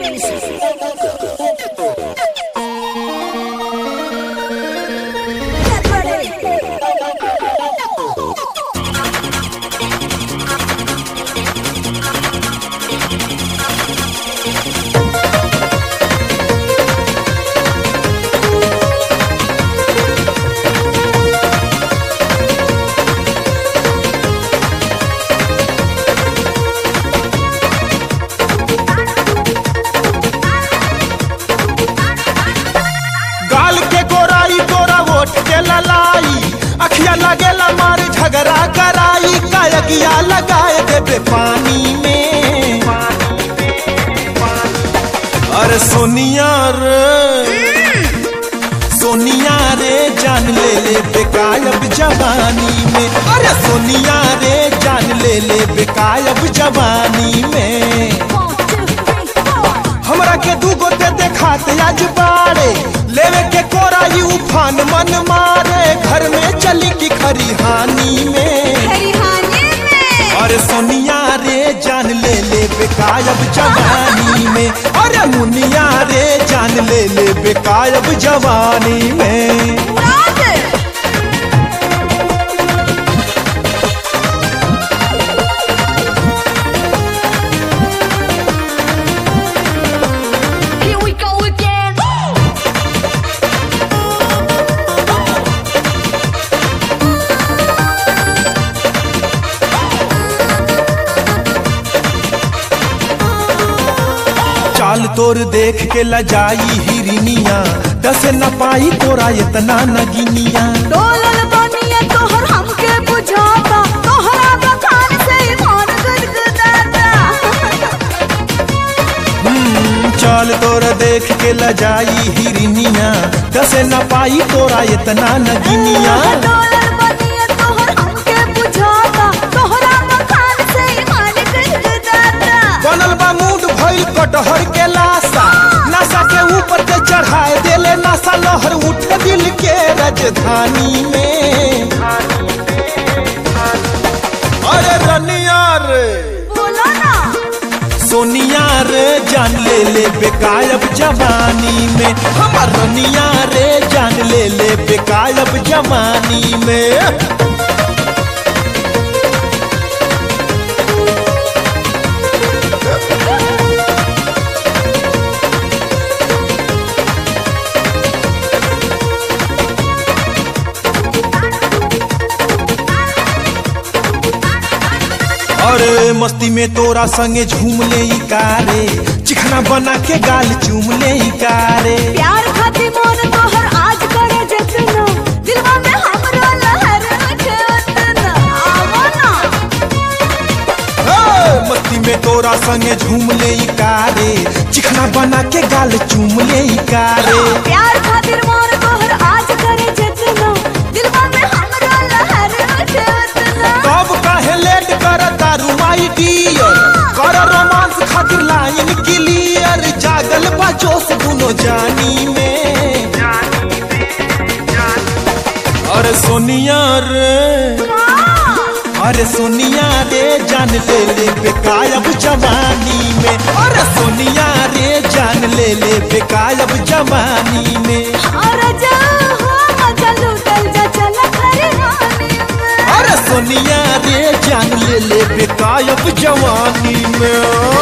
गाल के गोराई गोरा वोट के ललाई अखिया लगेला मार झगड़ा कराई कायगिया लगाए देबे पानी में अरे सोनिया रे सोनिया रे जान ले ले बेकायब जवानी में अरे सोनिया रे जान ले ले बेकायब जवानी में हमरा के दू गोते देखात आज बाड़े लेवे के कोराई उफान मन मारे घर में चली की खरिहानी में अरे सोनिया रे जान ले ले बेकायब जवानी में अरे मुनिया रे जान ले ले बेकायब जवानी में Here we go again. चाल तोर देख के लजाई हिरनिया दस न पाई तोरा इतना नगिनिया डोलल बनिया तोहर हमके बुझाता तोहरा बखान से ईमान गदगदाता हम्म, चाल तोर देख के लजाई हिरनिया दस न पाई तोरा इतना नगिनिया डोलल बनिया तोहर हमके बुझाता तोहरा बखान से ईमान गदगदाता बनल बा मूड भइल कटहर के लाशा नशा के ऊपर के चढ़ाए देले नशा लहर उठे दिल के राजधानी में अरे रनिया रे बोलो ना सोनिया रे जान ले ले बेकायब जवानी में हमर रनिया रे जान ले ले बेकायब जवानी में अरे मस्ती में तोरा संगे झूम ले ई कारे चिखना बना के गाल चूम ले ई कारे प्यार खातिर मोर तोहर आज करे जतना दिलवा में हमरा लहर उठे उतना आवो ना हे, मस्ती में तोरा संगे झूम ले ई कारे चिखना बना के गाल चूम ले ई कारे प्यार खातिर मोर तोहर आज करे जतना दिलवा में हमरा लहर उठे उतना कब काहे लेट कर दारू माई डियर कर रोमांस खातिर लाइन क्लियर जागल बा जोश दुनो जानी में अरे सोनिया रे अरे सोनिया रे जान ले ले बेकायब जवानी में अरे सोनिया रे जान ले ले बेकायब जवानी में और जा हो मजा लूटल जा चल खरिहानी में अरे सोनिया रे जान ले ले बेकायब जवानी में